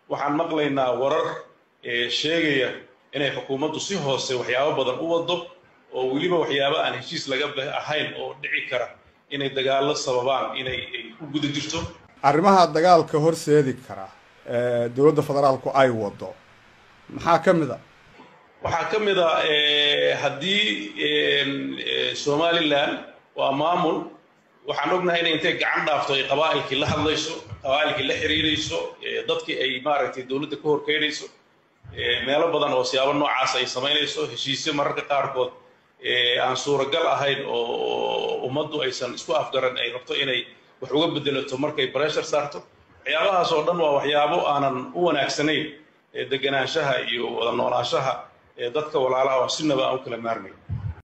waxaan maqlaynaa warar sheegaya inay xukuumaddu si hoose waxyaabo badan u wado oo weliba waxyaabo aan heshiis laga ahayn oo dhici kara inay dagaallo sababaan inay ku guda jirto arrimaha dagaalka horseedi kara dowladda federaalku ay wado maxaa ka mid a waxaa ka mid a haddii somalilan waa maamul waxaan ognahay inay intay gacan dhaafto ay qabaa'ilkii la hadlayso qabaa'ilkii la xiriirayso dadkii ay maaragtay dowladda ka horkeynayso meelo badan oo siyaabo noocaas ay samaynayso heshiisyo mararka qaarkood aan suuragal ahayn oo ummaddu aysan isku afgaran ay rabto inay wax uga bedelato markay breshar saarto waxyaabahaas oo dhan waa waxyaabo aanan u wanaagsanayn deganaanshaha iyo wada noolaanshaha dadka walaalaha oo sinaba aan u kala maarmayn